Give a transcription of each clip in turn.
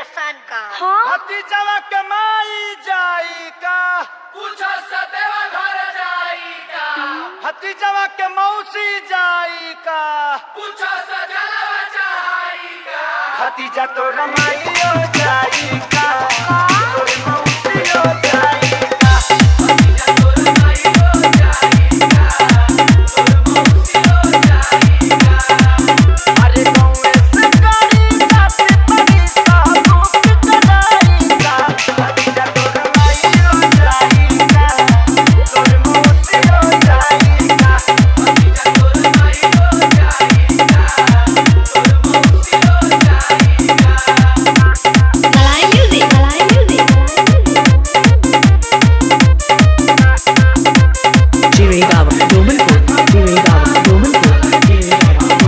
आसान का हाँ भतीजवा के माई जाई का पूछो सदैव घर जाइका भतीजवा के मौसी जाई का पूछो सजलव चाइका भतीजा तो रमाइयो जाई का तोर मौसियो जाई का अरे गौए से गाड़ी जाते पड़ी सा धूप चलाई का भतीजा तो रमाइयो जाई का तोर मौसियो जाई का Malai music Malai music Chirigava, Domanpur, Chirigava, Domanpur, Chirigava,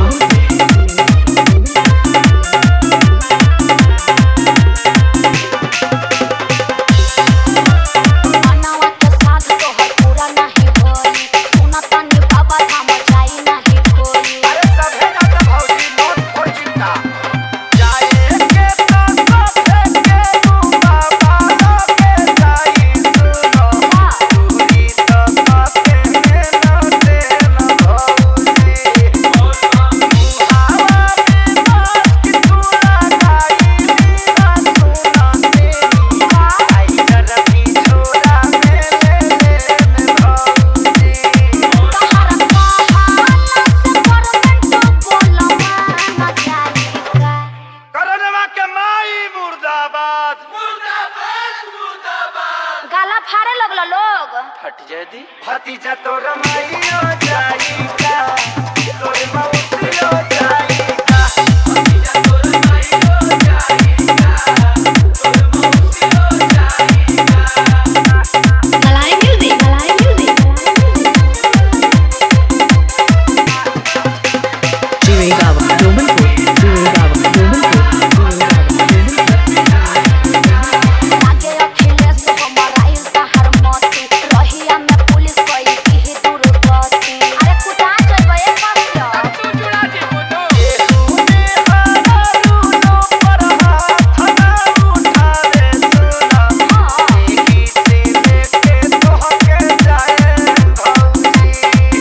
मनावा के साथ तोहर पूरा नहीं होई सुना तनी बाबा धाम जाई नहीं कोई अरे सभे जाता भौजी नोट फोड़ चिंता जाए के तो सभे के रूपा बाबा के जाई सुनो दूरी तो सभे में न देन भौजी मुहावा में बात की तूरा गाई मीरा सुना तेरी आई करबी छोरा में ले लेन भौजी तोहरा कहाला से गवर्नमेंट बोला ना जाई का करनवा के माई मुर्दाबाद गाला फाड़े लगलो लोग फट जाए दी भतीजा तो रमाइयो जाई का तोर मौसियो जाई का Malai music Malai music Chirigava, Domanpur, Chirigava, Domanpur, Chirigava, आगे अखिलेश हमारा इल्ता हर मती रहिया में पुलिस कोई की दुर्गति अरे कुटा जइबे एक बार तू जुड़ा जी बोलो तूने हरा रूनो पर हाथ ना उठावे सुना एही से लेके तोहके जाए भौजी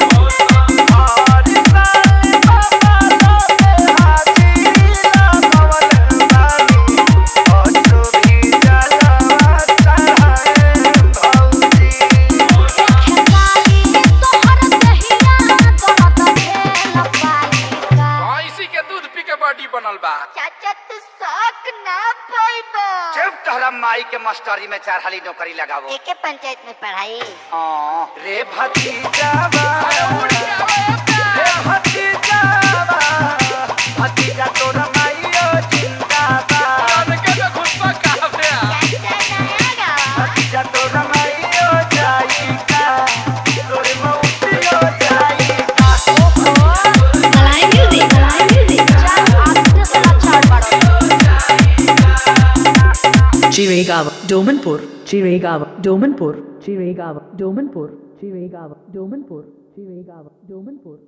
हर साल बाबा लोगे हाजिरी लगावल बानी ऑटो भी जलवा चढ़ाए भौजी खेसारी तोहर दहिया दरद भेल पालिका भैंसी के दूध पी के बॉडी बनल बा चाचा तू शौक ना पाइबो जब तोहरा माई के मास्टरी में चारहाली नौकरी लगावो एके पंचायत में पढ़ाई रे भतीजावा रे भतीजावा भतीजा तोरा माईयो जिंदाबाद के में घुसपा काफे चाचा नया भतीजा तोरा माईयो जाईका तोरे मौसियो जाईका मलाई म्यूजिक मलाई म्यूजिक चार आदमी से लाचार बड़ो Chirigava, Domanpur, Chirigava, Domanpur, Chirigava, Domanpur, Chirigava, Domanpur, Chirigava, Domanpur.